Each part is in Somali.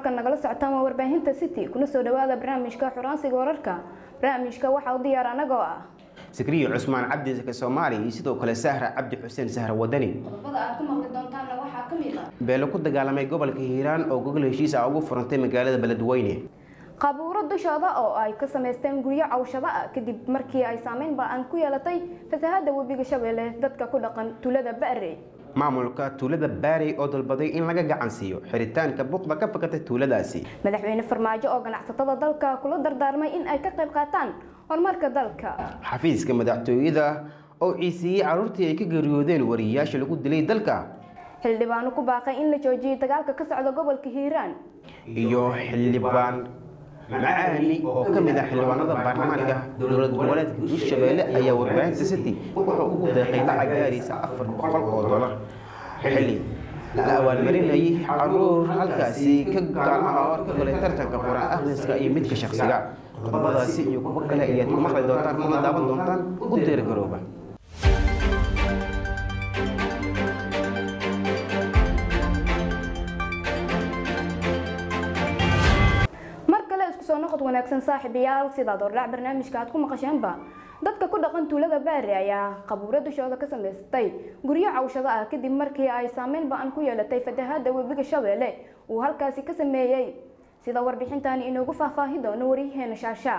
halkan nagala socotaan waa warbaahinta city kuna soo dhawaada barnaamijka xuraansiga wararka barnaamijka waxaa u diyaar anagoo ah sakriyo cusmaan cabdi sake soomaali iyo sidoo kale sahra cabdi xuseen sahra wadani qodobada aad ku maqli doontaanna waxaa ka mid ah beelo ku dagaalamay gobolka hiiraan oo gogol heshiis ah ugu furantay magaalada beledweyne qabuuro dushooda oo ay ka samaysteen guryo cawshado ah kadib markii ay saameyn ba-an ku yeelatay fasahada webiga shabeelle dadka ku dhaqan tuulada ba're maamulka tuulada baarey oo dalbaday in laga gacan siiyo xiritaanka buuqda ka fakatay tuuladaasi madaxweyne farmaajo oo ganacsatada dalka kula dardaarmay in ay ka qayb qaataan horumarka dalka xafiiska madaxtooyada oo ciisiiyey carruurtii ay ka geeriyoodeen wariyayaasha lagu dilay dalka xildhibaano ku baaqay in la joojiyay dagaalka ka socda gobolka hiiraan iyo xildhibaan macaani oo ka mid ah xildhibaanada baarlamaanka dowlad goboleedka hirshabeelle ayaa warbaahinta city wuxuu ugu deeqay lacag gaaraysa afar boqol oo dolar xilli la abaalmarinayay caruur halkaasi ka gaalmaha oo ka galay tartanka quraan akhriska iyo midka shakhsiga qodobadaasi iyo kuwo kale ayaad ku maqli doontaan kuna daawan doontaan u diyaargarooba mar kale isku soo noqod wanaagsan saaxiibayaal sidaad ordhac barnaamijka aad ku maqasheenba dadka ku dhaqan tuulada baari ayaa qabuuro dushooda ka samaystay guryo cawshado ah kadib markii ay saameyn ba-an ku yeelatay fatahaada webiga shabeelle uu halkaasi ka sameeyey sida warbixintani inoogu faahfaahi doono waryaheena shaasha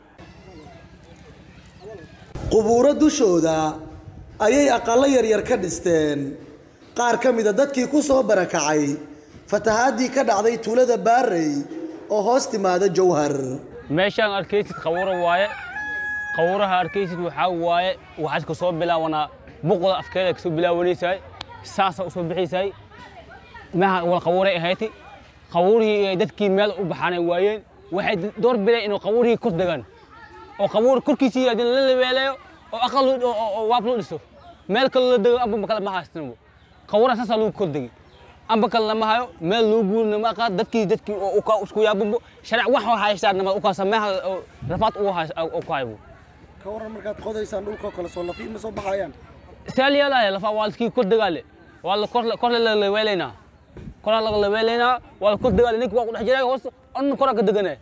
qubuuro dushooda ayay aqallo yaryar ka dhisteen qaar ka mida dadkii ku soo barakacay fatahaadii ka dhacday tuulada baarey oo hoos timaada jowhar meeshaan arkaysid qawuro waaye qawuraha arkaysid waxaa waaye waxaad ka soo bilaawanaa buqda afkeeda kasoo bilaawanaysaay saasa usoo bixaysaay maha wal qawuray ahayti qawurihii ay dadkii meel u baxaanay waayeen waxay door bideen inuu qawurihii kor degaan oo qawur korkiisii haddii la lebeeleeyo oo aqal oo waab loo dhiso meel kale la dego amba kale ma haystinbo qawuraha saasaa lagu kor degay amba kale lama hayo meel loo guurina ma aqaan dadkii dadkii oo uka isku yaabumbo sharic wax oo haystaan nama uka sameeha rafaad ugu hays ku haybo ka waran markaad qodaysaan dhulka kale soo lafi ma soo baxayaan seel yeelaya lafa waa laskii kor degaale waa la kor kor la leweelaynaa koraa laga leweelaynaa waa la kor degaale ninka waa ku dhex jiray hoos on koraa ka deganay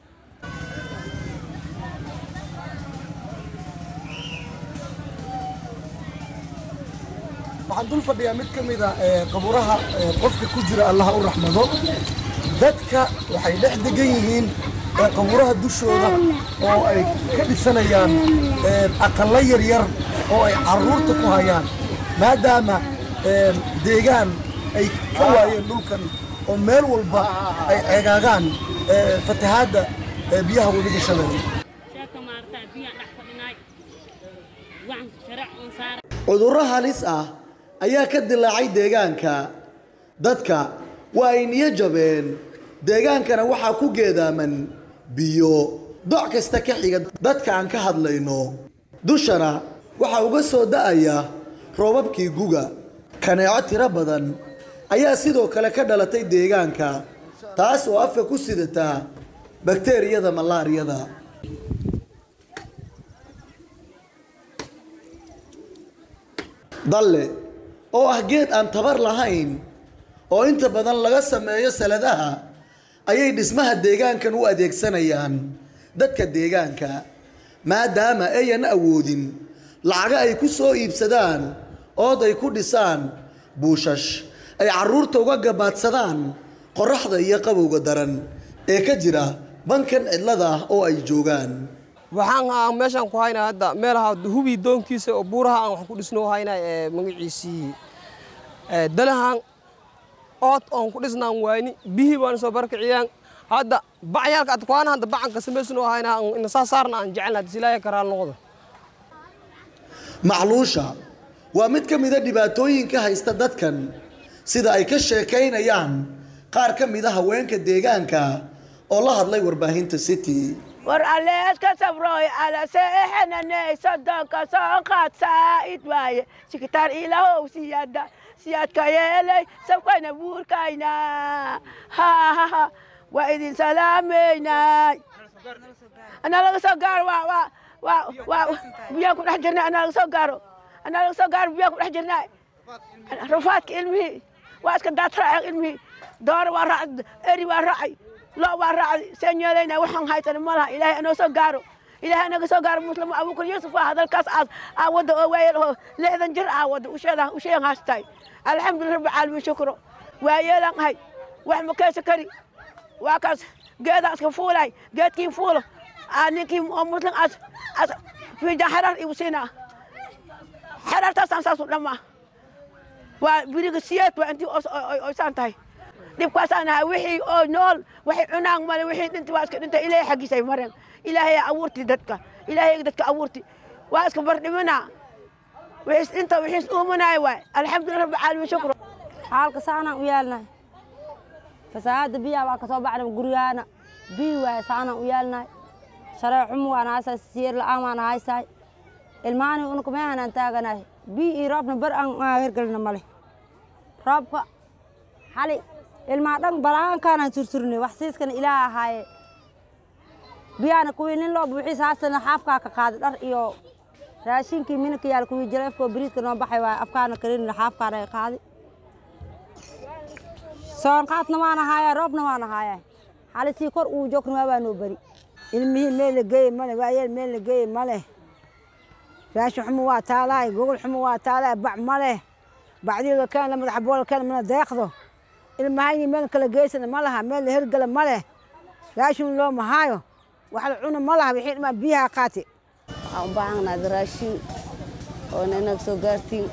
waxaan dul fadhiyaa mid ka mid a qabuuraha qofka ku jira allaha u raxmado dadka waxay dhex degan yihiin qabuuraha dushooda oo ay ka dhisanayaan aqallo yaryar oo ay carruurta ku hayaan maadaama deegaan ay ka waayeen dhulkan oo meel walba ay ceegaagaan fatahaadda biyaha webiga shabeelle cudurro halis ah ayaa ka dilaacay deegaanka dadka waa ay niyo jabeen deegaankana waxaa ku geedaaman biyo doc kasta ka xiga dadka aan ka hadlayno dushana waxaa uga soo da'aya roobabkii guga kaneeco tiro badan ayaa sidoo kale ka dhalatay deegaanka taas oo afka ku sidata bakteeriyada malaariyada dalle oo ah geed aan tabar lahayn oo inta badan laga sameeyo saladaha ayay dhismaha deegaankan u adeegsanayaan dadka deegaanka maadaama ayan awoodin lacago ay ku soo iibsadaan ood ay ku dhisaan buushash ay carruurta uga gabaadsadaan qorraxda iyo qabowga daran ee ka jira bankan cidlada ah oo ay joogaan waxaan aan meeshaan ku haynaa hadda meelaha hubii doonkiisa oo buuraha aan wax ku dhisno haynaa ee magaciisii dalahan ood oon ku dhisnaan waayni bihii baan soo barkiciyaan hadda bacyaalka adkuwaana hadda bacanka samaysnoo haynaa ina saa saarna aan jecelna silaaha karaal noqdo macluusha waa mid ka mida dhibaatooyinka haysta dadkan sida ay ka sheekaynayaan qaar ka mida haweenka deegaanka oo la hadlay warbaahinta city war alleeska sabroy alaseexananey sodonka soo qaad saa'id waaye sikitaan ilahow siyaada siyaadka yeelay sabkayna buurkayna hahaha waa idin salaameynay anaa laga soo gaaro waa waa waa waa biyaan ku dhex jirnay anaa laga soo gaaro anaa laga soo gaaro biyaan ku dhex jirnay rafaadka ilmihii waa iska daatraaceen ilmihii doora waa raacay eri waa raacay loo waa raacday seen yeelayna waxaan haysana ma laha ilaahay anoo soo gaaro ilaahay anaga soo gaaro muslim abuukar yuusuf ah hadalkaas aad aa wadda oo waayeel oo lixdan jir aa wadda usheeda usheegan haastay alxamdulilah rabbi caalamiin shukro waayeelaan ahay wax ma keesa kari waa kaas geedaa iska fuulay geedkii fuulo aa ninkii oo muslim as as fiijan xerar igu siinaa xerartaasaan saasu dhammaa waa biriga siyeed waa intii oysaan tahay dhibkaasaan ahay wixii oo nool waxay cunaan male wixii dhinta waa iska dhinta ilaahay xaggiisay mareen ilaahay abuurti dadka ilaahay dadka abuurti waa iska bardhimanaa wixiis dhinta wixiis uumanaayo waay alxamdulilah rabbi caalamiin shukro xaalka saanaan u yeelnahay fasahaada biyaha waa ka soo baxnay guryahaana biyi waaye saanaan u yeelnahay sharee xumu waan haysahay siyeer la'aan waan haysahay ilmaani unuka meehanaan taaganahay biyi iyo roobna bar aan hergelina male roobka xali ilmaa dhan balaankaanaan surturnay wax siiskana ilaah ahaaye biyaana kuwii nin loo buuxiis haastana xaafkaa ka qaaday dhar iyo raashinkii minanka yaal kuwii jaleefkoo bariiska noo baxay waaye afkaana karinina xaafkaana ay qaaday soonqaadna waan ahaaya roobna waan ahaaya xali sii kor uu joogna waa baa noo beri ilmihii meel la geeye male waayeel meel la geeye male raashin xumo waa taalaay gogol xumo waa taalaay bac male bacdiyada keen la madaxa boola keen mana deeqdo ilmahayni meel kala geysana ma laha meel la hergala ma leh raashin loo mahaayo wax la cuna ma laha wixii dhimaa biyaha qaati waxaan u baahannahay raashin oona inaga soo gaartiin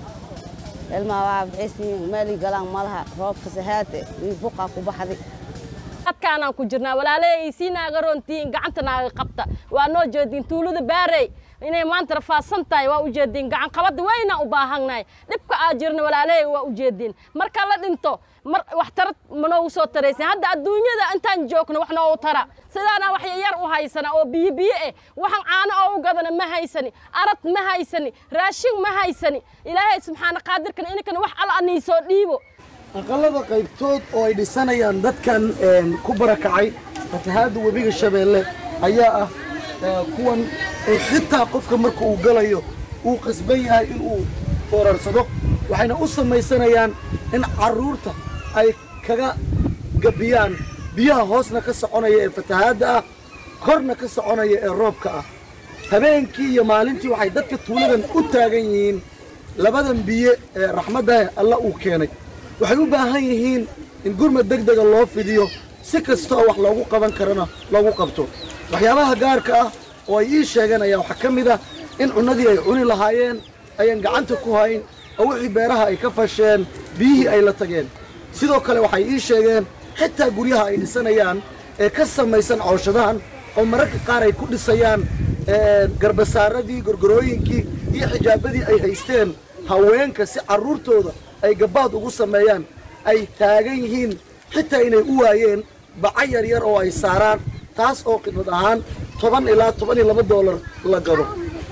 ilmaha waxaa bixisiin meelii galaan ma laha roobka sahaate iyo buqaa ku baxday dadkaanaan ku jirnaa walaaley sii naaga roontiin gacanta naaga qabta waa noo jeediin tuulada baarey inay maanta rafaadsan tahay waa u jeediin gacan qabadda waynaan u baahannahay dhibka aa jirna walaaley waa u jeediin marka la dhinto mar wax tarad manoogu soo taraysan hadda adduunyada intaan joogno wax noogu tara sidaana wax yar u haysana oo biyo biyo eh waxaan caano oo u gadana ma haysani arad ma haysani raashin ma haysani ilaahay subxaana qaadirkan ininkana wax alla anii soo dhiibo aqalada qaybtood oo ay dhisanayaan dadkan ku barakacay fatahaadda webiga shabeelle ayaa ah kuwan oo xitaa qofka marka uu galayo uu qasban yahay inuu foorarsado waxayna u samaysanayaan in carruurta ay kaga gabbiyaan biyaha hoosna ka soconaya ee fatahaadda ah korna ka soconaya ee roobka ah habeenkii iyo maalintii waxay dadka tuuladan u taagan yihiin labadan biyo ee raxmaddahe alla uu keenay waxay u baahan yihiin in gurmad deg dega loo fidiyo si kasta oo wax loogu qaban karana loogu qabto waxyaabaha gaarka ah oo ay ii sheegeen ayaa waxaa ka mid ah in cunnadii ay cuni lahaayeen ayaan gacanta ku hayn oo wixii beeraha ay ka fasheen biyihii ay la tageen sidoo kale waxay ii sheegeen xitaa guryaha ay dhisanayaan ee ka samaysan cooshadahan oo mararka qaar ay ku dhisayaan garbasaaradii gorgorooyinkii iyo xijaabadii ay haysteen haweenka si carruurtooda ay gabbaad ugu sameeyaan ay taagan yihiin xitaa inay u waayeen baca yar yar oo ay saaraan taas oo khidmad ahaan toban ilaa toban iyo laba doolar la gado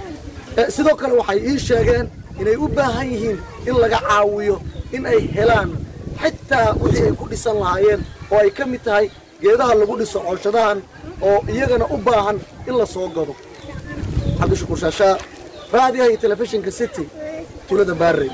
sidoo kale waxay ii sheegeen inay u baahan yihiin in laga caawiyo in ay helaan xitaa wixii ay ku dhisan lahaayeen oo ay ka mid tahay geedaha lagu dhiso cooshadahan oo iyagana u baahan in la soo gado cabdishakuur shaashaa raadiyaha iyo telefishinka city tuulada baarey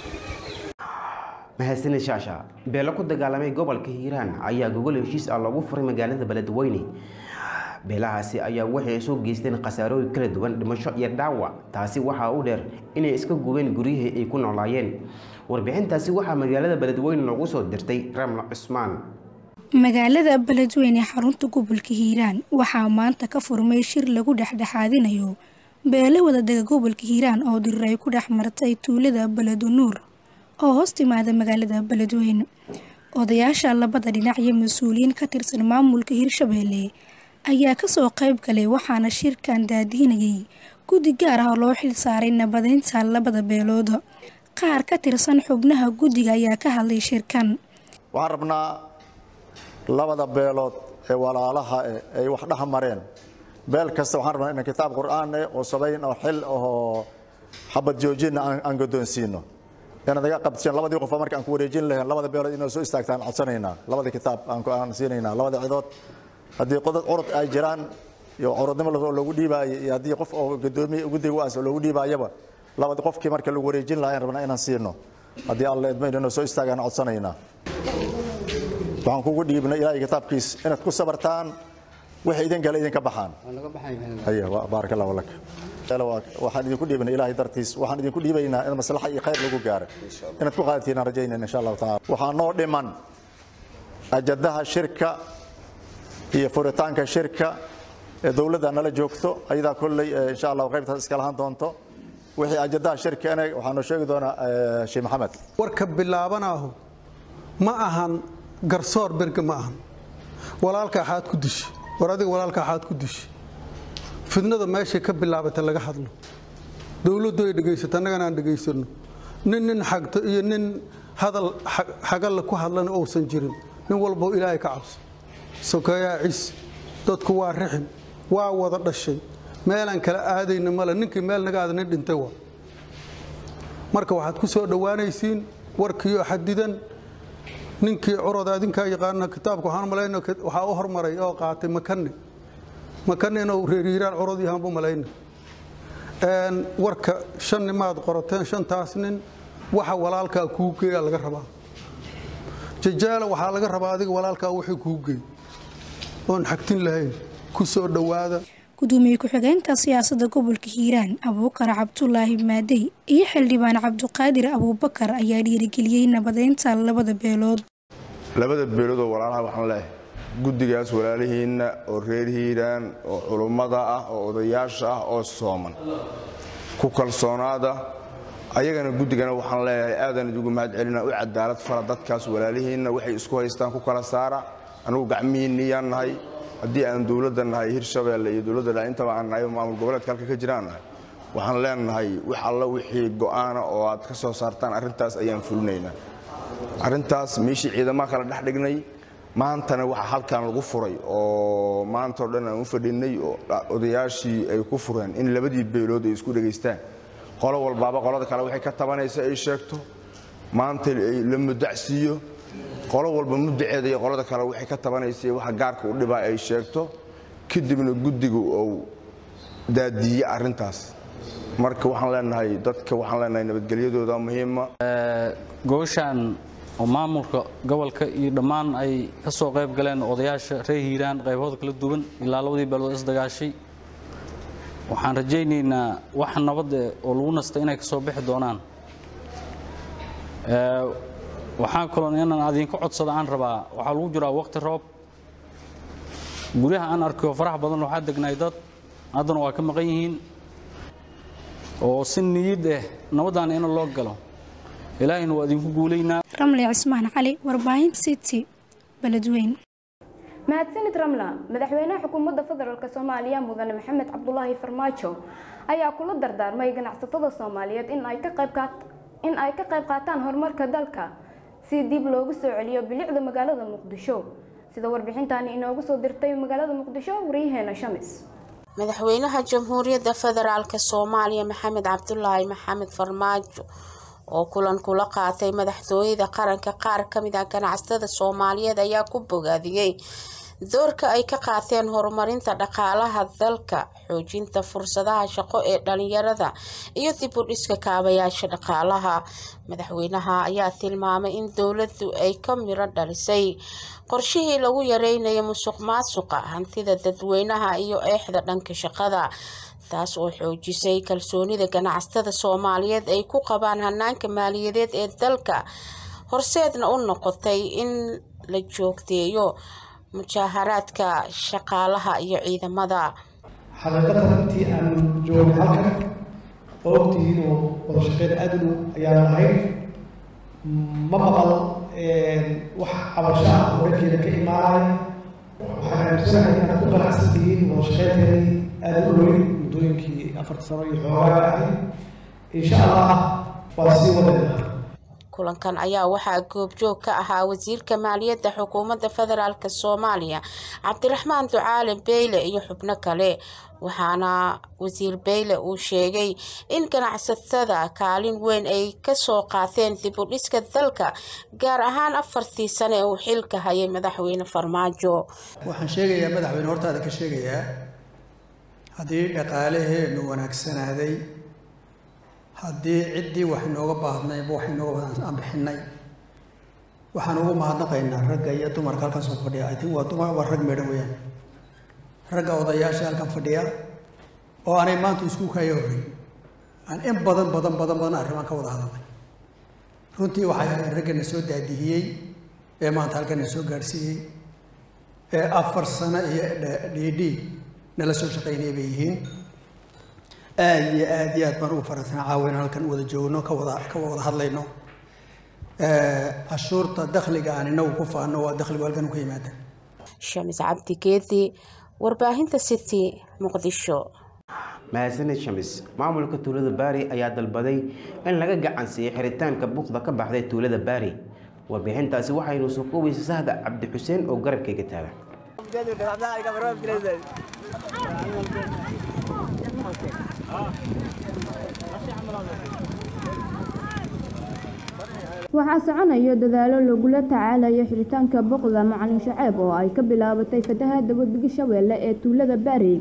mahadsanid shaasha beelo ku dagaalamay gobolka hiiraan ayaa gogol heshiis ah loogu furay magaalada beledweyne beelahaasi ayaa waxay soo geysteen khasaarooyin kala duwan dhimasho iyo dhaawac taasi waxaa u dheer inay iska gubeen guryihii ay ku noolaayeen warbixintaasi waxaa magaalada beledweyne loogu soo dirtay ramla cusmaan magaalada beledweyne xarunta gobolka hiiraan waxaa maanta ka furmay shir lagu dhexdhexaadinayo beelo wadadega gobolka hiiraan oo dirir ay ku dhex martay tuulada beledonuur oo hoos timaada magaalada beledweyne odayaasha labada dhinac iyo mas-uuliyiin ka tirsan maamulka hirshabeelle ayaa kasoo qayb galay waxaana shirkan daadiinayay guddi gaar ah oo loo xil saaray nabadeynta labada beelood qaar ka tirsan xubnaha guddiga ayaa ka hadlay shirkan waxaan rabnaa labada beelood ee walaalaha eh ay wax dhex mareen beel kasta waxaan rabnaa inaan kitaab qur'aan eh oo sabayn oo xil oo xabad joojinna aan guddoonsiino inaad naga qabtiseen labadii qof marka aan ku wareejin lahayn labada beelood inay soo istaagtaan codsanaynaa labada kitaab aan siinaynaa labada cidood haddii qodad curud ay jiraan iyo curudnimo loogu dhiibaayo iyo haddii qof oo gudoomiye guddiga u aansa loogu dhiibaayaba labada qofkii marka lagu wareejin lahaa aan rabnaa inaan siino haddii alla idmayn inuu soo istaagaan codsanaynaa waxaan kugu dhiibnay ilaahay kitaabkiis inaad ku sabartaan wixii idin gala idinka baxaan haya wa- baaraka allahu lak Yalla, waa- waxaan idinku dhiibnay ilaahay dartiis waxaan idinku dhiibaynaa in maslaxa iyo khayr lagu gaaro inaad ku qaadatiin aan rajaynayna insha allahu tacaala waxaa noo dhiman ajadaha shirka iyo furitaanka shirka ee dowladda nala joogto ayadaa kolley eh, insha allahu qaybtaas iska lahaan doonto wixii ajadaha shirka ina waxaa noo sheegi doonaa eh, sheekh maxamed warka bilaabanaahu ma ahan garsoor berge ma ahan walaalka axaad ku dishi war adiga walaalka axaad ku dishi fidnada meeshay ka bilaabatay laga hadlo dowladdu ay dhegaysato annagana aan dhegaysano nin nin xagto iyo nin hadal xa- xagalla ku hadlana uusan jirin nin walboo ilaahay ka cabso sokeeyaa cis dadku waa rixim waa wada dhashay meelaan kala aadayna male ninkii meel naga aada nin dhintay waa marka waxaad ku soo dhowaanaysiin warkiioo xadidan ninkii curada adinkaa yaqaana kitaabka waxaan malayna waxaa u hormaray oo qaatay makane makane inuu reeriiraan curad yahaan bu malayna Een, warka shan nimaad qorateen shantaas nin waxa walaalkaa kuu geeya laga rabaa jajaala waxaa laga rabaa adiga walaalkaa wixii kuu geey oon xagtin lahayn ku soo dhowaada gudoomiye ku-xigeenka siyaasadda gobolka hiiraan abuukar cabdulaahi maadey iyo xildhibaan cabduqaadir abuubakar ayaa dhiirigeliyey nabadeynta labada beelood labada beelood oo walaalaha waxaan leeyahay guddigaas walaalihiinna oo reer hiiraan oo culummada ah oo odayaasha ah oo sooman ku kalsoonaada ayagana guddigana waxaan leeyahay aadan idigu mahad celina u cadaalad fara dadkaas walaalihiinna waxay isku haystaan ku kala saara anigu gacmihiinniyaan nahay haddii aan dowladda nahay hirshabeelle iyo dowladda dha intaba aan nahay oo maamul goboleedka halka ka jiraan nahay waxaan leenahay wax alla wixii go'aana oo aad ka soo saartaan arrintaas ayaan fulinaynaa arrintaas meeshii ciidamaha kala dhex dhignay maantana waxa halkan lagu furay oo maanta oo dhan aan u fadhinay oo odayaashii ay ku fureen in labadii beelood ay isku dhegaystaan qolo walbaaba qolada kale waxay ka tabanaysa ay sheegto maanta ay la mudacsiiyo qolo walba mudaceeda iyo qolada kale waxay ka tabanaysa iyo waxa gaarka u dhibaa ay sheegto kadibna guddigu uu daadiiye arrintaas marka waxaan leenahay dadka waxaan leenahay nabadgelyadooda muhiima gobashaan oo maamulka gobolka iyo dhammaan ay ka soo qayb galeen odayaasha reer hiiraan qaybahooda kala duwan ilaa labadii beelood isdagaashay waxaan rajaynaynaa wax nabad eh oo lagu nasta inay ka soo bixi doonaan Ee, waxaan kaloo inaan adinka codsada aan rabaa waxaa lagu jiraa waqti roob guryaha aan arkayo farax badan waxaa degnaay dad haddana waa ka maqan yihiin oo si niyad ah nabadaan in loo galo ilaahayna waa idinku guulaynaa ramli cismaan cali warbaahinta city beledweyn mahadsanid ramla madaxweynaha xukuumadda federaalk soomaaliya mudane maxamed cabdulaahi farmaajo ayaa kula dardaarmay ganacsatada soomaaliyeed in ay ka qayb qaat- in ay ka qayb qaataan horumarka dalka si dib loogu soo celiyo bilicda magaalada muqdisho sida warbixintaani inoogu soo dirtay magaalada muqdisho waryaheena shamis madaxweynaha jamhuuriyadda federaalk soomaaliya maxamed cabdulaahi maxamed farmaajo oo kulan kula qaatay madaxtooyada qaranka qaar kamid ah ganacsatada soomaaliyeed ayaa ku bogaadiyey doorka ay ka qaateen horumarinta dhaqaalaha dalka xoojinta fursadaha shaqo ee dhalinyarada iyo dib u dhiska kaabayaasha dhaqaalaha madaxweynaha ayaa tilmaamay in dowladdu ay ka miro dhalisay qorshihii lagu yareynayo musuq maasuqa hantida dadweynaha iyo eexda dhanka shaqada taas oo xoojisay kalsoonida ganacsatada soomaaliyeed ay ku qabaan hanaanka maaliyadeed ee dalka horseedna u noqotay in la joogteeyo mujaaharaadka shaqaalaha iyo ciidamada xaqiiqatan intii aan joogay halkan oo ogtihiin oo wada shaqeyn aad u dhow ayaan lahayn ma maqal wax cabasho ah oo dhankeeda ka imaanaya waxaan aaminsanahay inaad ku qanacsan tihiin wada shaqeynteedii aad u dhoweyn muddooyinkii afarta sano iyo xoogaaga ahayd insha allah waa sii wadayna kulankan ayaa waxaa goobjoog ka ahaa wasiirka maaliyadda xukuumadda federaalk soomaaliya cabdiraxmaan ducaale beyle iyo xubno kale waxaana wasiir beyle uu sheegay in ganacsatada kaalin weyn ay kasoo qaateen dib u dhiska dalka gaar ahaan afartii sane uu xilka hayay madaxweyne farmaajo waxaan sheegayaa madaxweyne hortaada ka sheegayaa haddii dhaqaalaheenu wanaagsanaaday haddii ciddii wax inooga baahdnayba wax inooga badan aan bixinay waxaan ugu mahadnaqaynaa ragga iyo dumarka halkan soo fadhiya i think waa dumar waa rag meedhan weeyaan ragga odayaasha halkan fadhiya oo aanay maanta isku kaya horreyn aan in badan badan badan badan arrimaan ka wada hadalnay runtii waxay ahayd raggana soo daadihiyey ee maanta halkana soo gaadhsiiyey ee afar sano iyo dhiidhi nala soo shaqaynaya bay yihiin aad iyo aad iyo aad baan ugu faraxsanaa caawa inaan halkan wada joogno ka wada ka wada hadlayno cashuurta dakhliga aan inagu ku faano waa dakhligu halkan u ka yimaada shamis cabdi geedi warbaahinta city muqdisho mahadsanid shamis maamulka tuulada baari ayaa dalbaday in laga gacansiiyo xiritaanka buuqda ka baxday tuulada baari warbixintaasi waxaynu soo koobaysa sahda cabdi xuseen oo garabkayga taagan waxaa soconaya dadaalo lagula tacaalayo xiritaanka boqda macalin shaceeb oo ay ka bilaabatay fatahaada webiga shabeelle ee tuulada baari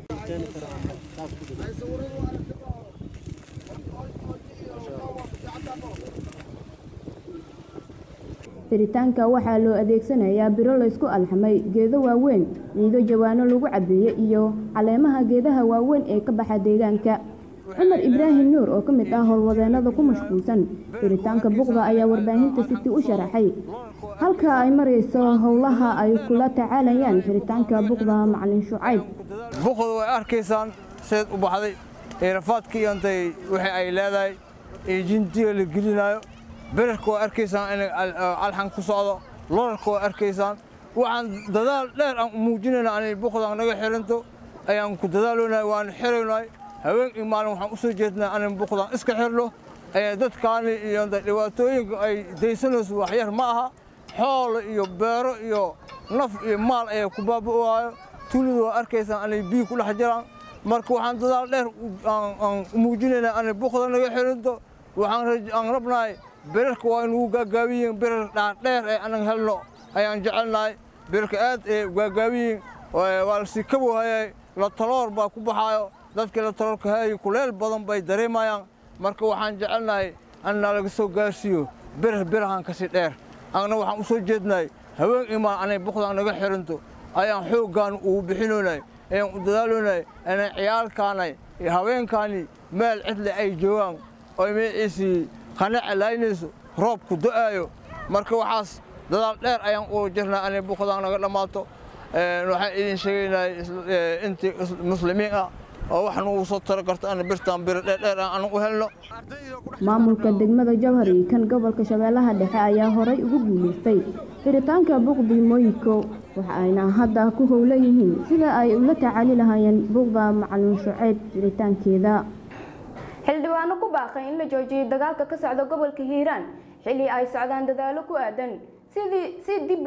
xiritaanka waxaa loo adeegsanayaa biro laysku alxamay geedo waaweyn ciido jawaano lagu cabeeyey iyo caleemaha geedaha waaweyn ee ka baxa deegaanka cumar ibraahim nuur oo ka mid ah howlwadeenada ku mashquulsan xiritaanka buqda ayaa warbaahinta city u sharaxay halka ay marayso howlaha ay kula tacaalayaan xiritaanka buqda macalin shucayb buqda way arkaysaan seed u baxday eerafaadka iyo intay wixii ay leedahay iyo jintiga la gelinayo berarka waa arkaysaan inay alxan ku socdo lorarka waa arkaysaan waxaan dadaal dheer aan muujinayna anay buqdan naga xiranto ayaan ku dadaaloonahay waan xiraynahay haween iyo maalin waxaan u soo jeednaa anan buqdan iska xirno dadkaani iyo dhibaatooyinka ay daysanayso waxyar ma aha xoolo iyo beero iyo naf iyo maal ayaa ku baaba'aayo tuulada waa arkaysaan anay biyo ku dhex jiraan marka waxaan dadaal dheer aan muujinaynaa anay buqda naga xiranto waxaan rabnahay birarka waa inugu gaagaabiyiin birar dhaadheer ee anan helno ayaan jecelnahay birarka aad ee gaagaabiyiin waa lasii kabowhayay la taloor baa ku baxaayo dadkii la taloorka hayay kuleel badan bay dareemayaan marka waxaan jecelnahay annaa laga soo gaarsiiyo birar birahan kasii dheer anna waxaan u soo jeednahay haween imaan anay buqdan naga xiranto ayaan xooggaan ugu bixinoonay ayaan u dadaaloonay anay ciyaalkaanay iyo haweenkaani meel cidle ay joogaan oo magaciisii qanaca laaynayso roobku do'aayo marka waxaas dadaal dheer ayaan uga jirnaa anay buqdan naga dhammaato waxaan idin sheegaynaa intii muslimiin ah oo wax nugu soo taro karta ana birtaan biro dheerdheer aan u helno maamulka degmada jawhari kan gobolka shabeellaha dhexe ayaa horay ugu guulaystay xiritaanka buqdi mooyiko waxa ayna hadda ku howlan yihiin sida ay ula tacaali lahaayeen buqda macalin shuceyb xiritaankeeda xildhibaano ku baaqay in la joojiyay dagaalka ka socda gobolka hiiraan xilli ay socdaan dadaalo ku aadan sidii si dib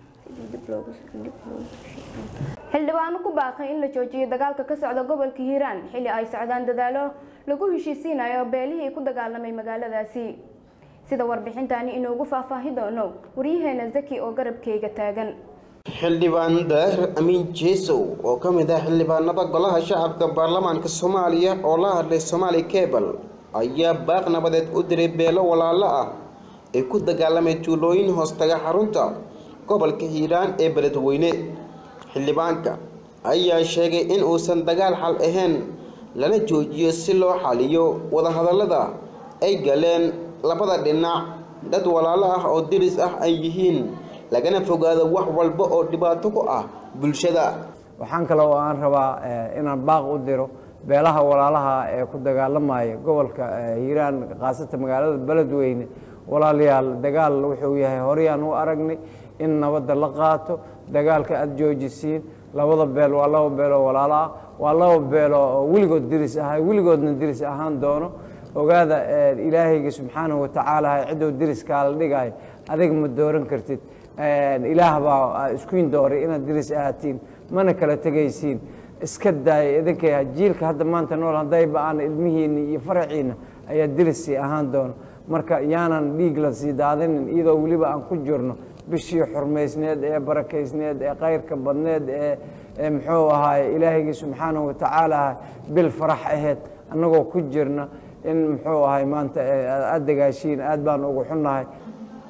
xildhibaano ku baaqay in la joojiyay dagaalka ka socda gobolka hiiraan xilli ay socdaan dadaalo lagu heshiisiinayo beelihii ku dagaalamay magaaladaasi sida warbixintani inoogu faahfaahi doono waryaheena zaki oo garabkeyga taagan xildhibaan daahir amiin jeesow oo ka mid ah xildhibaanada golaha shacabka baarlamaanka soomaaliya oo la hadlay somaali cebal ayaa baaq nabadeed u diray beelo walaalo ah ee ku dagaalamay tuulooyin hoostaga xarunta gobolka hiiraan ee beledweyne xildhibaanka ayaa sheegay in uusan dagaal xal ahayn lana joojiyo si loo xaliyo wadahadallada ay galeen labada dhinac dad walaalo ah oo diris ah ay yihiin lagana fogaado wax walba oo dhibaato ku ah bulshada waxaan kale oo aan rabaa inaan baaq u diro beelaha walaalaha ee ku dagaalamaya gobolka hiiraan khaasatan magaalada beledweyne walaalayaal dagaal wuxuu yahay horeyaan u aragnay in nabadda la qaato dagaalka aada joojisiin labada beel waa laba beel oo walaalo ah waa laba beelo oo weligood diris ah weligoodna diris ahaan doono ogaada ilaahayga subxaanahu watacaala ciddou diriskaa la dhigayo adiga ma dooran kartid ilaah baa iskuin dooray inaad diris ahaatiin mana kala tegaysiin iska daaya idinkay jiilka hadda maanta nool haddayba aan ilmihiinna iyo faraciinna ayaa dirissii ahaan doono marka yaanan dhiig la sii daadinin iyadoo weliba aan ku jirno bishii xurmaysneed ee barakaysneed ee kayrka badneed ee muxuu ahaaye ilaahaygi subxaanahu watacaala bil farax aheyd annagoo ku jirna in muxuu ahay maanta aada dagaashiin aad baan ugu xunnahay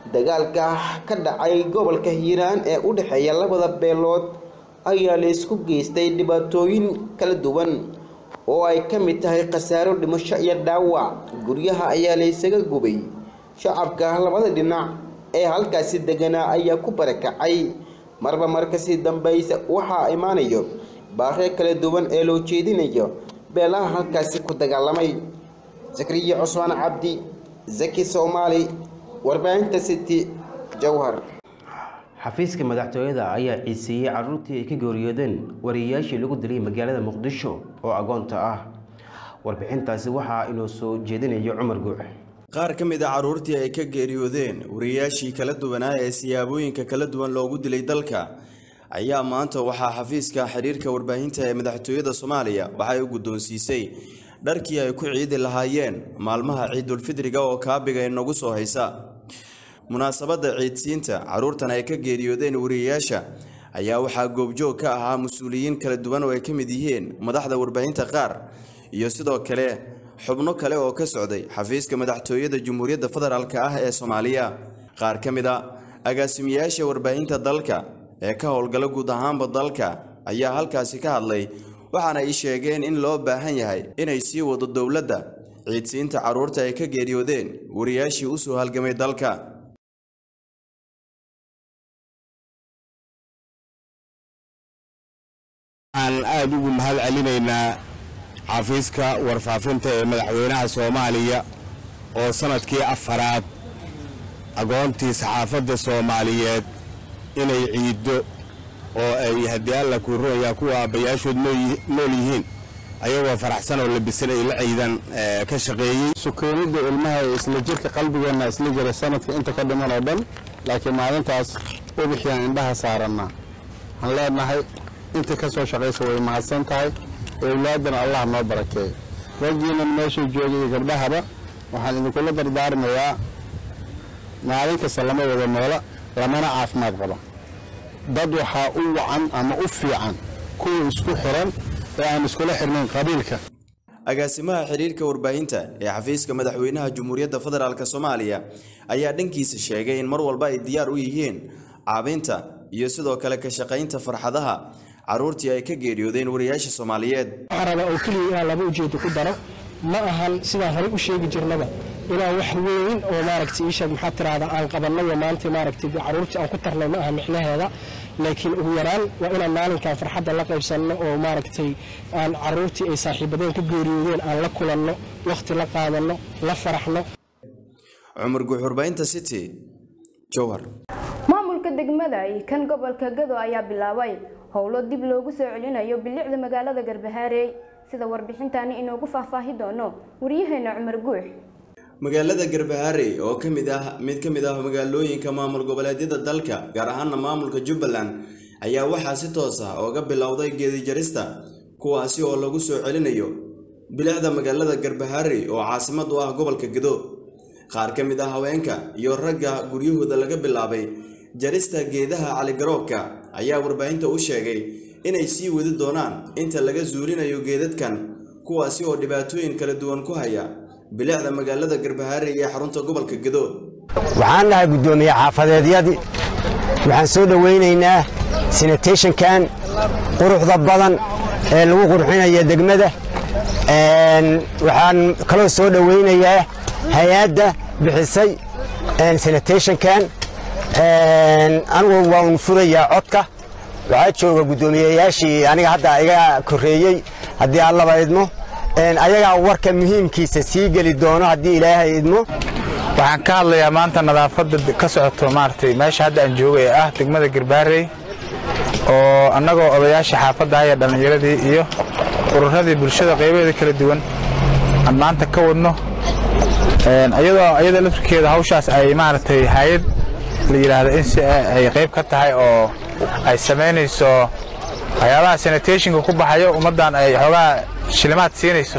dagaalka ka dhacay gobolka hiiraan ee u dhexeeya labada beelood ayaa la isku geystay dhibaatooyin kala duwan oo ay ka mid tahay khasaaro dhimasho iyo dhaawac guryaha ayaa la isaga gubay shacabka labada dhinac ee halkaasi deganaa ayaa ku barakacay marba markasii dambaysa waxaa imaanayo baaqyo kala duwan ee loo jeedinayo beelaha halkaasi ku dagaalamay zakariya cusmaan cabdi zaki soomaali warbaahinta city jowhar xafiiska madaxtooyada ayaa ciiseeyey caruurtii ay ka geeriyoodeen wariyayaashii lagu dilay magaalada muqdisho oo agoonta ah warbixintaasi waxaa inoo soo jeedinayo cumar guuc qaar ka mid a carruurtii ay ka geeriyoodeen wariyayaashii kala duwanaa ee siyaabooyinka kala duwan loogu dilay dalka ayaa maanta waxaa xafiiska xiriirka warbaahinta ee madaxtooyada soomaaliya waxay u guddoonsiisay dharkii ay ku ciidi lahaayeen maalmaha ciidulfidriga oo kaabiga inagu soo haysa munaasabadda ciidsiinta carruurtan ay ka geeriyoodeen wariyayaasha ayaa waxaa goobjoog ka ahaa mas-uuliyiin kala duwan oo ay ka mid yihiin madaxda warbaahinta qaar iyo sidoo kale xubno kale oo ka socday xafiiska madaxtooyada jamhuuriyadda federaalk ah ee soomaaliya qaar ka mid a agaasimayaasha warbaahinta dalka ee ka howlgala guud ahaanba dalka ayaa halkaasi ka hadlay waxaana ay sheegeen in loo baahan yahay inay sii wado dowladda ciidsiinta carruurta ay ka geeriyoodeen wariyaashii u soo halgamay dalka waxaan aada ugu mahad celinaynaa xafiiska warfaafinta ee madaxweynaha soomaaliya oo sanadkii afaraad agoontii saxaafadda soomaaliyeed inay ciiddo oo ay haddii alla kuu runayaa kuwa aabbayaashood nool yihiin ayagoo faraxsan oo labisan ay la ciidan ka shaqeeyey sukeenidda ilmaha ee isla jirka qalbigeenna isla jira sanadka inta ka dhiman oo dhan laakiin maalintaas ubixiyaan indhaha saarannaa waxaan leenahay inta ka soo shaqaysa way mahadsan tahay owlaadana allah noo barakeeyo raggiinan meeshuu joogay iyo gabdhahaba waxaan idinkula dardaarmayaa maalin kasta lama wada noola lamana caafimaad qaba dad waxaa u wacan ama u fiican kuwa isku xiran ee aan iskula xirnayn qabiilka agaasimaha xiriirka warbaahinta ee xafiiska madaxweynaha jamhuuriyadda federaalk soomaaliya ayaa dhankiisa sheegay in mar walba ay diyaar u yihiin caabinta iyo sidoo kale ka shaqaynta farxadaha carruurtii ay ka geeriyoodeen wariyaasha soomaaliyeed waxaan rabaa oo keliya inaan laba ujeedo ku daro ma ahan sidaan horey u sheegi jirnaba inaan wax weyn oo maaragtay iisheeg maxaa tiraahdaa aan qabannayo maanta maaragtay carruurtii aan ku tarnay ma aha micnaheeda laakiin ugu yaraan waa inaan maalinkan farxadda la qaybsanno oo maaragtay aan carruurtii ay saaxiibadeen ka geeriyoodeen aan la kulanno wakhti la qaadanno la faraxno cumar guuxurbaynta city jowhar maamulka degmada iyo kan gobolka gado ayaa bilaabay howlo dib loogu soo celinayo bilicda magaalada garbahaarey sida warbixintani inoogu faahfaahi doono waryaheena cumar guux magaalada garbaharey oo ka mid ah mid ka mid ah magaalooyinka maamul goboleedyada dalka gaar ahaana maamulka jubbaland ayaa waxaa si toos ah ooga bilowday geedijarista kuwaasi oo lagu soo celinayo bilicda magaalada garbaharey oo caasimad u ah gobolka gado qaar ka mid ah haweenka iyo ragga guryahooda laga bilaabay jarista geedaha caligaroobka ayaa warbaahinta u sheegay inay sii wadi doonaan inta laga zuulinayo geedadkan kuwaasi oo dhibaatooyin kala duwan ku haya bilicda magaalada garbahaare ee xarunta gobolka gado waxaan nahay guddoomiye xaafadeedyadii waxaan soo dhowaynaynaa sanitationkan quruxda badan ee lagu qurxinaya degmada waxaan kaloo soo dhowaynayaa hay-adda bixisay sanitationkan anigu waa un furayaa codka waxaa jooga guddoomiyeyaashii aniga hadda iga korreeyey haddii allaba idmo ayagaa warka muhiimkiisa sii geli doono haddii ilaahay idmo waxaan ka hadlayaa maanta nadaafadda ka socoto maaragtay meesha hadda aan joogo ee ah degmada garbaarey oo annagoo odayaasha xaafadda iyo dhallinyaradii iyo ururadii bulshada qaybaheeda kala duwan aan maanta ka wadno iyadoo iyada laftirkeeda hawshaas ay maaragtay hay-ad la yidhaahdo in si ay qayb ka tahay oo ay samaynayso waxyaabaha sanitationka ku baxayo ummaddan ay xoogaa shilimaad siinayso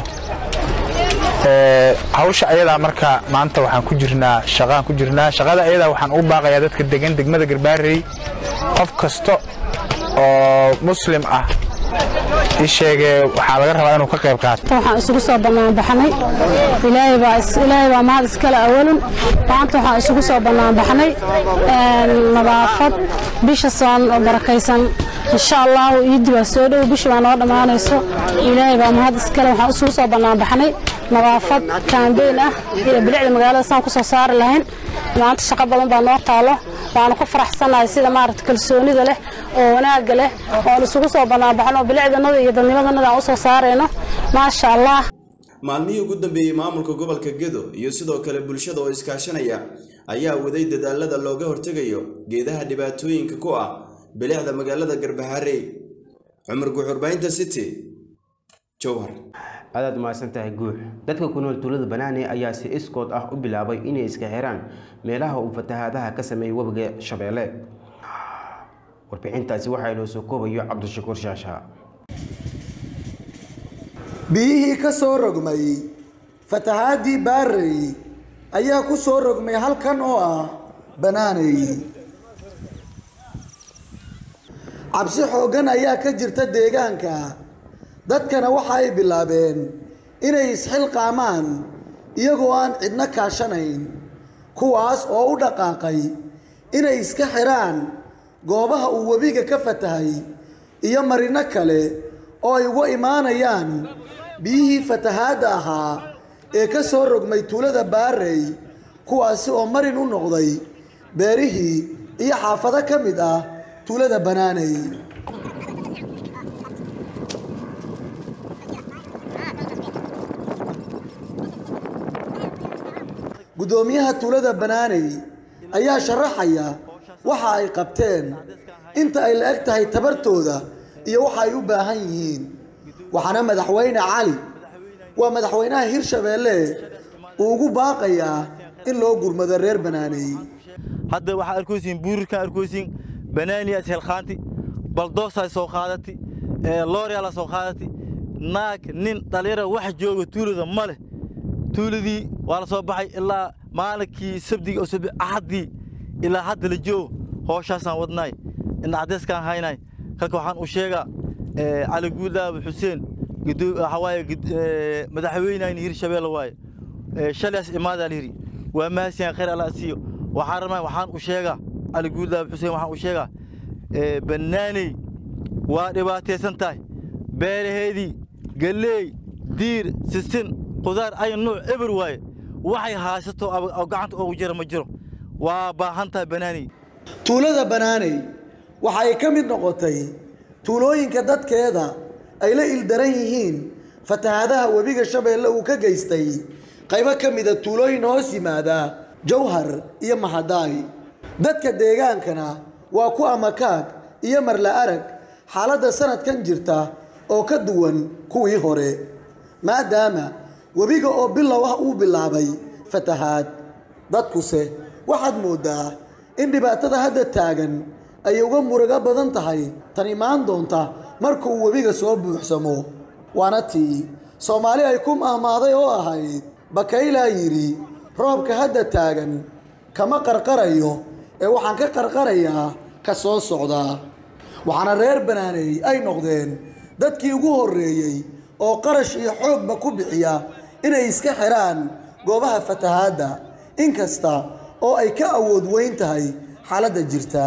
hawsha ayadaa marka maanta waxaan ku jirnaa shaqaan ku jirnaa shaqada ayadaa waxaan ugu baaqayaa dadka degan degmada garbaarey qof kasta oo muslim ah ii sheegee waxaa laga rabaa inuu ka qayb qaato waxaan isugu soo banaanbaxnay ilaahay baa is- ilaahay baa mahad iskale awalun maanta waxaan isugu soo banaanbaxnay een, nadaafad bisha soon oo barakaysan insha allahu iiddi baa soo dhow bisha baa noo dhammaanayso ilaahay baa mahad iskale waxaan isugu soo banaanbaxnay nadaafad kaambeyn ah iyo bilicda magaalada saan ku soo saari lahayn maanta shaqo badan baa noo taalo waanu ku faraxsanahay sida maaragta kalsoonida leh oo wanaagga leh oon isugu soo banaanbaxno bilicdanada iyo dadnimadanada aan u soo saarayno maasha allah maalmihii ugu dambeeyey maamulka gobolka gedo iyo sidoo kale bulshada oo iskaashanaya ayaa waday dadaalada looga hortegayo geedaha dhibaatooyinka ku ah bilicda magaalada garbaharey cumar guuxurbaynta city jowhar aadaad umahadsan tahay guux dadka ku nool tuulada banaane ayaa si iskood ah u bilaabay inay iska xiraan meelaha uu fatahaadaha ka sameeyey webiga shabeelle warbixintaasi waxaa inoo soo koobayo cabdishakuur shaasha biyihii ka soo rogmay fatahaadii baarey ayaa ku soo rogmay halkan oo ah banaaney cabsi xooggan ayaa ka jirta deegaanka dadkana waxa ay bilaabeen inay isxilqaamaan iyagoo aan cidna kaashanayn kuwaas oo u dhaqaaqay inay iska xiraan goobaha uu webiga ka fatahay iyo marino kale oo ay uga imaanayaan biyihii fatahaadda ahaa ee ka soo rogmay tuulada baarey kuwaasi oo marin u noqday beerihii iyo xaafado ka mid ah tuulada banaaney guddoomiyaha tuulada banaaney ayaa sharaxaya waxa ay qabteen inta ay la eg tahay tabartooda iyo waxa ay u baahan yihiin waxaana madaxweyne cali waa madaxweynaha hirshabeelle uu ugu baaqayaa in loo gurmado reer banaaney hadda waxaa arkaysiin buurirkan arkaysiin banaaniya ishelkhaanti baldoosaa soo qaadati looryaala soo qaadati naag nin dhallinyara wax jooga tuulada ma leh tuuladii waa la soo baxay ilaa maalinkii sabdiga oo sabdi axaddii ilaa hadda la joogo hooshaasan wadnaay ina caddeyskaan haynay kalka waxaan u sheegaa cali guudaabe xuseen waxaa waaye madaxweynayni hirshabeelle waaye shalaas imaadaa la yidhi waa mahadsiyan khayr alla siiyo waxaan rabnaa waxaan u sheegaa cali guudaabe xuseen waxaan u sheegaa bannaaney waa dhibaataysan tahay beeraheedii galleey diir sisin qudaar ay nuuc eber waaye waxay haysato oo gacanta ugu jira ma jiro waa baahan tahay banaaney tuulada banaaney waxa ay ka mid noqotay tuulooyinka dadkeeda ay la ildaran yihiin fatahaadaha webiga shabeelle uu ka geystay qaybo ka mida tuulooyin hoos yimaada jawhar iyo mahadaay dadka deegaankana waa ku amakaag iyo marla arag xaaladda sanadkan jirta oo ka duwan kuwii hore maadaama webiga oo bilow ah uu bilaabay fatahaad dadkuse waxaad mooddaa in dhibaatada hadda taagan ay uga murugo badan tahay tan imaan doonta marka uu webiga soo buuxsamo waana tii soomaali ay ku mahmaaday oo ahayd bakaylaa yidhi roobka hadda taagan kama qarqarayo ee waxaan ka qarqarayaa ka soo socdaa waxaana reer banaaney ay noqdeen dadkii ugu horreeyey oo qarash iyo xoogba ku bixiya inay iska xiraan goobaha fatahaadda inkasta oo ay ka awood weyn tahay xaaladda jirta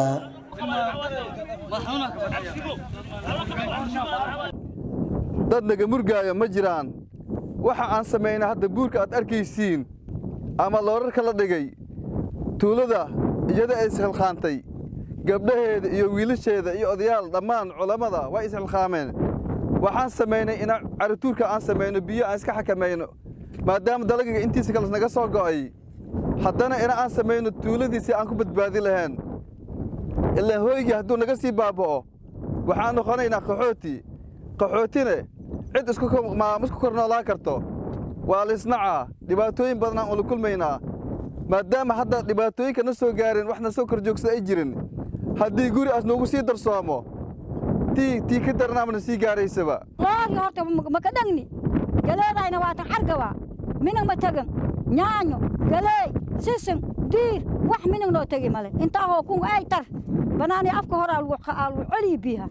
dad naga murgaaya ma jiraan waxa aan samaynay hadda buurka aad arkaysiin ama loorarka la dhigay tuulada iyada ay ishilqaantay gabdhaheeda iyo wiilasheeda iyo odayaal dhammaan culammada waa ishilqaameen waxaan samaynay ina carituurka aan samayno biyo aan iska xakamayno maadaama dalagiga intiisa kale naga soo go'ay haddana ina aan samayno tuuladiisii aan ku badbaadi lahayn ilaa hooygii hadduu naga sii baaba'o waxaan noqonaynaa qaxooti qaxootine cid isku kor noolaan karto waa laisnacaa dhibaatooyin badan aan ula kulmaynaa maadaama hadda dhibaatooyinka na soo gaareen wax na soo kor joogsada ay jirin haddii guri aas noogu sii darsoomo tii tii ka darnaamana sii gaaraysaba loorga horta maka dhagni galeedayna waatan cargawa minag ma tegan nyaanyo galeey sisin diir wax minag noo tegi male intaa hoo kun ay tar banaani afka hore aa lagu celiyi biyaha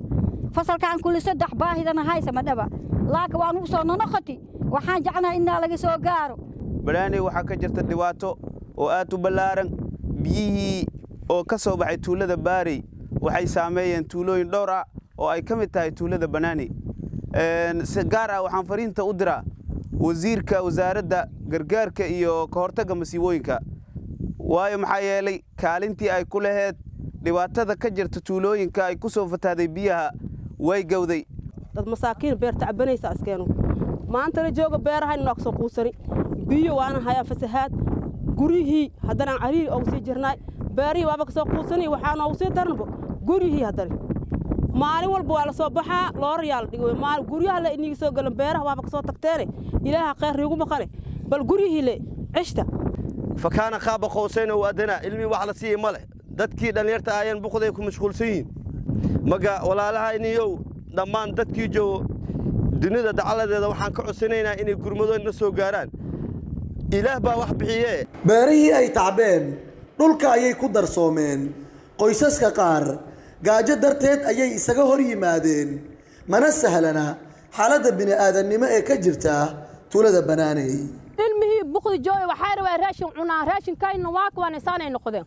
fasalkan kulli saddex baahidana haysa ma dhaba laakiin waan ugu soo nonoqoti waxaan jeclahay inaa laga soo gaaro banaaney waxaa ka jirta dhibaato oo aad u ballaaran biyihii oo ka soo baxay tuulada baarey waxay saameeyeen tuulooyin dhowr ah oo ay ka mid tahay tuulada banaaney si gaar ah waxaan fariinta u diraa wasiirka wasaaradda gargaarka iyo ka hortagga masiibooyinka waayo maxaa yeelay kaalintii ay ku laheed dhibaatada ka jirta tuulooyinka ay ku soo fatahday biyaha way gowday dad masaakiin beer tacabanaysa askeenu maanta la jooga beerahayn noo soo quusani biyo waana hayaa fasahaad guryihii haddanaan cariiri oogu sii jirnaay beerihii waaba ka soo quusani waxaa noogu sii daranbo guryihii haddana maalin walba waa la soo baxaa loorayaa la dhigo maal guryaha le iniga soo galan beeraha waaba ka soo tagteene ilaaha khayr riigu maqane bal guryihii le cishta fakaana qaaba qowsayna u adana ilmi wax la siiyey ma leh dadkii dhallinyarta ayaan buqday ku mashquulsan yihiin maga walaalaha iniyow dhammaan dadkii joogo dunida dacaladeeda waxaan ka codsanaynaa inay gurmadooda soo gaaraan ilaah baa wax bixiyee beerihii ay tacbeen dhulka ayay ku darsoomeen qoysaska qaar gaajo darteed ayay isaga hor yimaadeen mana sahlana xaaladda bini'aadannimo ee ka jirta tuulada banaaney ilmihii buqdi jooy waxaa rabaa raashin cunaa raashinkayna waa kuwan isaanay noqdeen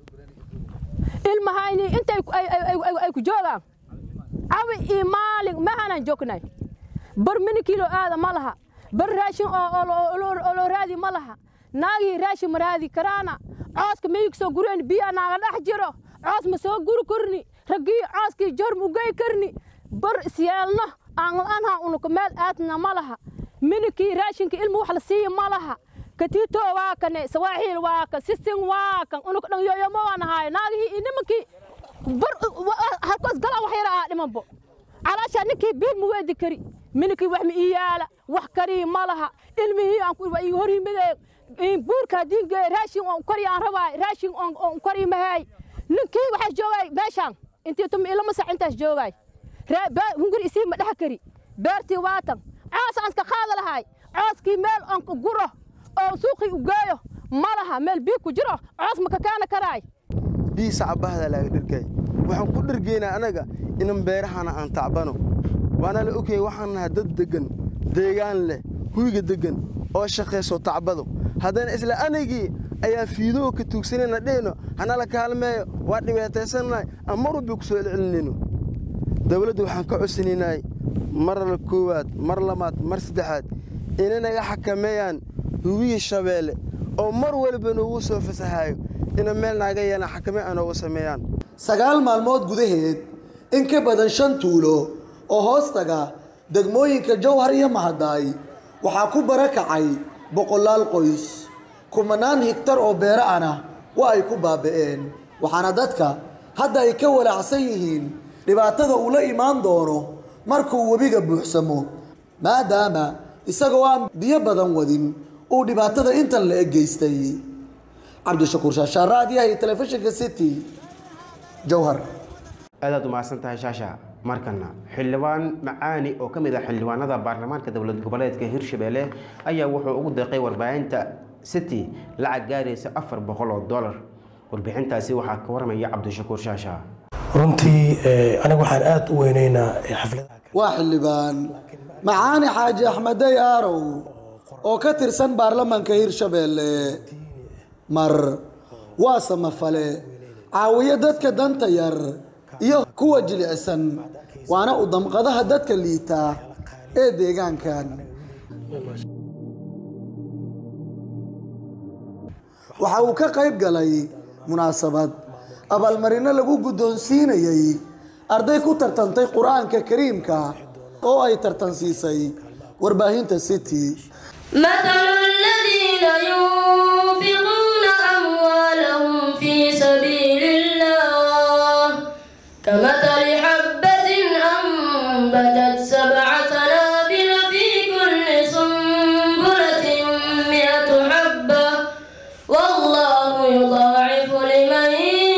ilmahayni intay ay ku joogaan cawi iyo maalin mahaanaan joognay bar mini kilo aada ma laha bar raashin oo loo raadi ma laha naagii raashin ma raadi karaana cooska miyig soo gureen biyaa naaga dhex jiro coos ma soo guri karni raggii cooskii jor ma ugey karni bar isyeelno aan la-aanha unuka meel aadna ma laha minikii raashinka ilma wax la siiya ma laha katito waa kane sawaaxiil waa kan sisin waa kan unuka dhan yoyomo waan ahaay naagihii iyo nimankii bar halkoos galaa wax yara aa dhimanbo calaashaa ninkii biil ma weedi kari minikii wax ma ii yaala wax karii ma laha ilmihii aan waa ii hor yimidee buurka haddii geeye raashin on kori aan rabaay raashin on kori mahaay ninkii waxaa joogay meeshaan intii tuma ilama sac intaas joogay hunguri isii ma dhex kari beertii waatan coos aan iska qaada lahay cooskii meel on guro oo suuqii u geeyo ma laha meel bii ku jiro coos ma kakaana karaay bii sacbahda laaga dhergay waxaan ku dhergaynaa anaga inan beerahana aan tacbano waana la ogyahay waxaan nahay dad deggan deegaan leh huyga deggan oo shaqayso tacbado haddana isla anagii ayaa fiidoo ka tuugsanayna dhehno hanala kaalmeeyo waa dhibaataysannahay aan mar walba ku soo celcelinayno dawladda waxaan ka codsanaynay mar la koowaad mar labaad mar saddexaad inay naga xakameeyaan hubiyii shabeelle oo mar walba noogu soo fasahayo ina meel naaga yeelaan xakame a noogu sameeyaan sagaal maalmood gudaheed in ka badan shan tuulo oo hoos taga degmooyinka jowhar iyo mahadaay waxaa ku barakacay boqolaal qoys kumanaan higtar oo beero ana waa ay ku baaba'een waxaana dadka hadda ay ka walaacsan yihiin dhibaatada uu la imaan doono markuu webiga buuxsamo maadaama isagoo aan biyo badan wadin uu dhibaatada intan la eg geystay cabdishakuur shaashaa raadiyaha iyo telefishinka city jowhar aadaad umahadsan tahay shaasha markana xildhibaan macaani oo ka mid ah xildhibaanada baarlamaanka dowlad goboleedka hirshabelle ayaa wuxuu ugu deeqay warbaahinta city lacag gaaraysa afar boqol oo dollar warbixintaasi waxaa ka waramaya cabdishakuur shaasha runtii aniga waxaan aada u weyneynaa xafladaha waa xildhibaan macaani xaaji axmedey aarow oo ka tirsan baarlamaanka hirshabelle mar waa samafale caawiyo dadka danta yar iyo kuwa jilicsan waana u damqadaha dadka liita ee deegaankan waxa uu ka qayb galay munaasabad abaalmarino lagu guddoonsiinayey arday ku tartantay qur-aanka kariimka oo ay tartansiisay warbaahinta city مثل الذين ينفقون أموالهم في سبيل الله كمثل حبة أنبتت سبع سنابل في كل سنبلة مئة حبة والله يضاعف لمن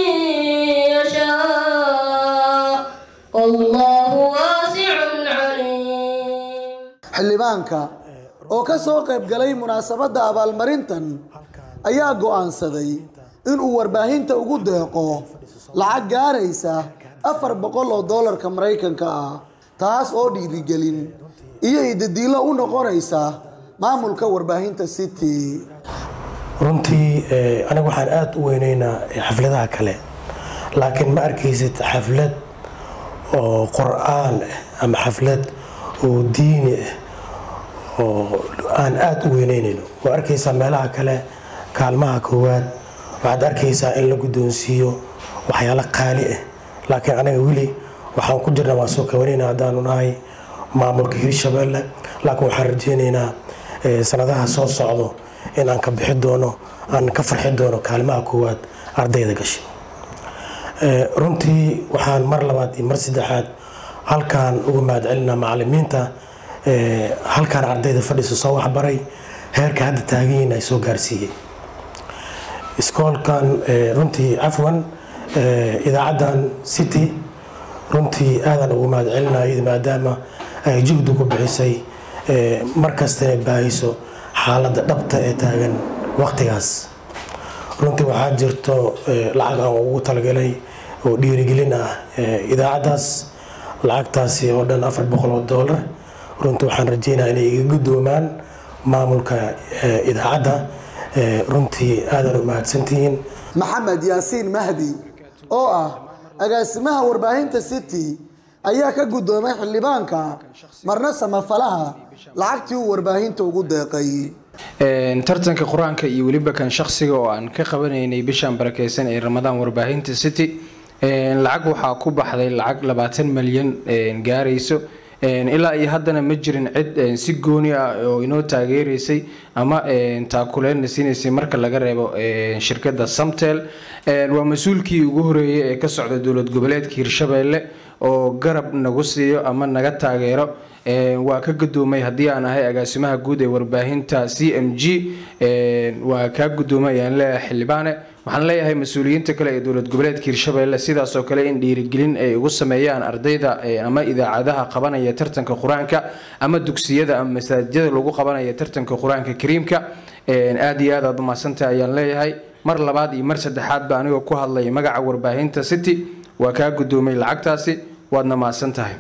يشاء والله واسع عليم xildhibaanka oo ka soo qayb galay munaasabadda abaalmarintan ayaa go'aansaday inuu warbaahinta ugu deeqo lacag gaaraysa afar boqol oo doolarka maraykanka ah taas oo dhiirigelin iyo idadiilo u noqonaysa maamulka warbaahinta city runtii eh, aniga waxaan aada u weyneynaa eh, xafladaha kale laakiin ma arkaysid xaflad oo qur-aan ah ama xaflad oo diini ah oo aan aada u weyneynayno waa arkaysaa meelaha kale kaalmaha koowaad waxaad arkaysaa in la guddoonsiiyo waxyaalo qaali ah laakiin anaga weli waxaan ku jirna waan soo kabanayna haddaanu nahay maamulka hirshabeelle laakiin waxaan rajeynaynaa eh, sanadaha soo socdo in aan ka bixi doono aan ka farxi doono kaalmaha koowaad ardayda gashay Eh, runtii waxaan mar labaad iyo mar saddexaad halkaan uga mahadcelinaa macalimiinta eh, halkaan ardayda fadhiisa soo waxbaray heerka hadda taaganyihin ay soo gaarsiiyey iskoolkan eh, runtii cafwan eh, idaacaddan city runtii aadan ugu mahadcelinayo maadaama ay juhdi ku bixisay eh, mar kastana baahiso xaaladda dhabta ee taagan waqtigaas runtii waxaa jirto eh, lacag aan ugu talagalay oo dhiirigelin ah eh, idaacaddaas lacagtaasi oo dhan afar boqol oo doolar runtii waxaan rajeynayaa inay iga guddoomaan maamulka eh, idaacadda eh, runtii aadan u mahadsantihiin maxamed yaasiin mahdi oo ah agaasimaha warbaahinta city ayaa ka guddoomay xildhibaanka marna samafalaha lacagtii uu warbaahinta ugu deeqay Een, tartanka qur-aanka iyo weliba kan shaqsiga oo aan ka qabanaynay bishan barakeysan ee ramadaan warbaahinta city een, lacag waxaa ku baxday lacag labaatan malyan een, gaarayso Een, ilaa iyo haddana ma jirin cid een, si gooni ah oo inoo taageeraysay ama een, taakuleelna siinaysay marka laga reebo een, shirkadda samtel Een, waa mas-uulkii ugu horeeyay ee ka socda dowlad goboleedka hirshabeelle oo garab nagu siiyo ama naga taageero Een, waa ka gudoomay haddii aan ahay agaasimaha guud ee warbaahinta c m g Een, waa kaa gudoomay ayaan leeyahay xildhibaane waxaan leeyahay mas-uuliyiinta kale ee dowlad goboleedka hirshabeelle sidaasoo kale in dhiirigelin ay ugu sameeyaan ardayda ee ama idaacadaha qabanaya tartanka qur-aanka ama dugsiyada ama masaajidada lagu qabanaya tartanka qur-aanka kariimka Een, aad iyo aad aad umahadsantahay ayaan leeyahay mar labaad iyo mar saddexaadba anigoo ku hadlaya magaca warbaahinta city waa kaa gudoomay lacagtaasi waadna mahadsan tahay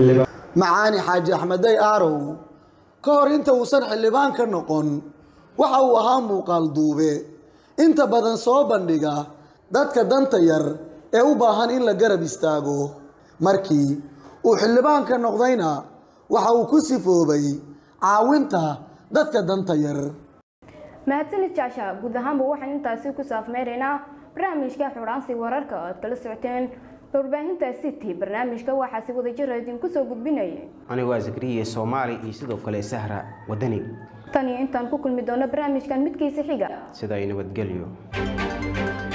macaani xaaji axmedey aarow ka hor inta uusan xildhibaan ka noqon waxa uu ahaa muuqaal duube inta badan soo bandhiga dadka danta yar ee u baahan in la garab istaago markii uu xildhibaan ka noqdayna waxa uu ku sifoobay caawinta dadka danta yar mahadsanid jaasha guud ahaanba waxaan intaasi ku saafmeynaynaa barnaamijka xuraansi wararka oo aad kala socoteen warbaahinta city barnaamijka waxaa si wada jira idinku soo gudbinaya anigu waa zakariya soomaali iyo sidoo kale sahra wadani tan iyo intaan ku kulmi doono barnaamijkan midkiisa xiga sida ay nabadgelyo